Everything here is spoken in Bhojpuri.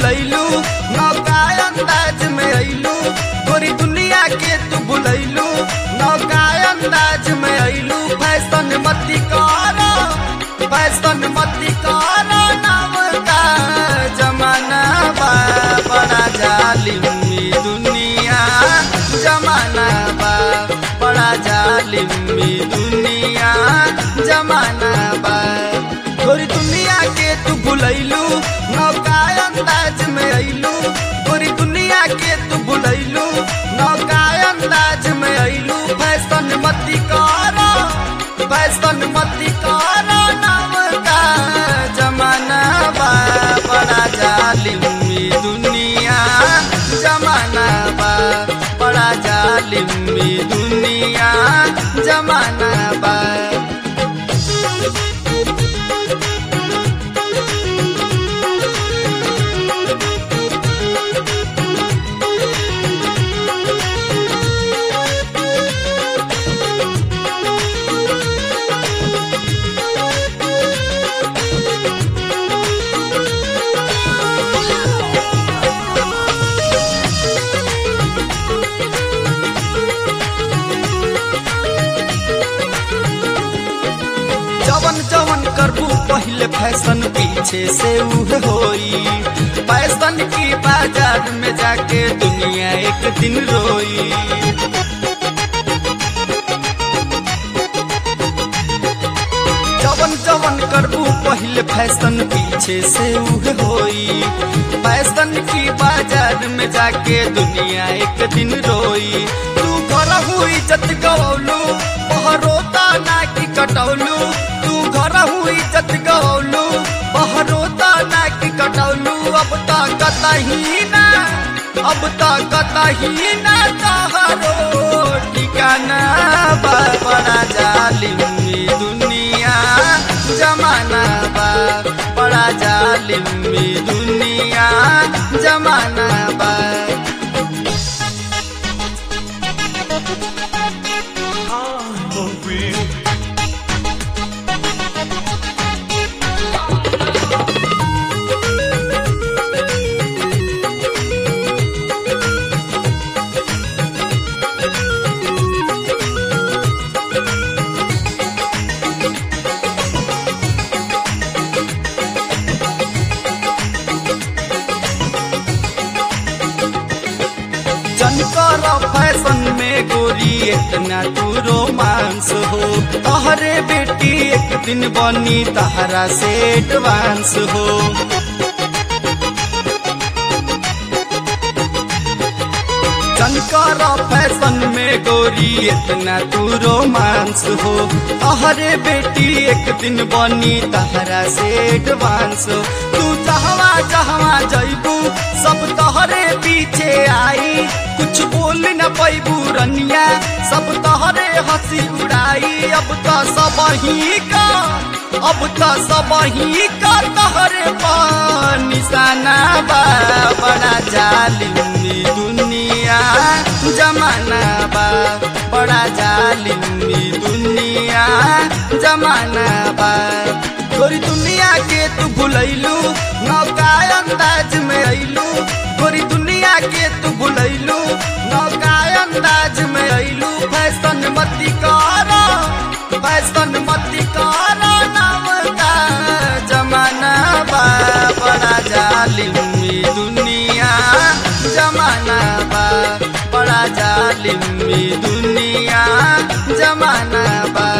भुलैलू नौका अंदाज में अइलू गोरी दुनिया के तू भुलैलू नौका अंदाज में अइलू फैशन मती करो फैशन मती करो नाम का जमाना बा बड़ा जालिम ई दुनिया जमाना बा बड़ा जालिम ई दुनिया जमाना बा गोरी दुनिया के तू भुलैलू नौका अंदाज में अइलू गोरी दुनिया के तू भुलैलू नौका अंदाज में अइलू फैशन मती करो फैशन मती करो नाम का जमाना बा बड़ा जालिम ई दुनिया जमाना बा बड़ा जालिम ई दुनिया जमाना बा जवन जवन करबू पहले फैशन पीछे से उहे होई फैशन की बाजार में जाके दुनिया एक दिन रोई जवन जवन करबू पहले फैशन पीछे से उहे होई फैशन की बाजार में जाके दुनिया एक दिन रोई तू करहू इज्जत गवलू बहरोता ना की कटौलू तू घरहू इज्जत गवलू बहरोता ना की कटौलू अब तो कतही ना अब तो कतही ना तहरो ठिकाना बा बड़ा जालिम ई दुनिया जमाना बा बड़ा जालिम ई दुनिया जमाना बा जनकर फैशन में गोरी इतना तू रोमांस हो तहरे बेटी एक दिन बनी तहरा से एडवांस हो जनकर फैशन में गोरी इतना तू रोमांस हो तहरे बेटी एक दिन बनी तहरा से एडवांस हो तू जहवा जहवा जैबू सब तहरे पीछे आई कुछ बोल न पैबू रनिया सब तहरे हंसी उड़ाई अब तो सब ही का अब तो सब ही का तहरे पर निशाना बा बड़ा जालिम ई दुनिया जमाना बा बड़ा जालिम ई दुनिया जमाना बा गोरी दुनिया के तू भुलैलू नौका अंदाज में अइलू गोरी दुनिया के तू भुलैलू नौका अंदाज में अइलू फैशन मती करो फैशन मती करो नाम का जमाना बा बड़ा जालिम ई दुनिया जमाना बा बड़ा जालिम ई दुनिया जमाना बा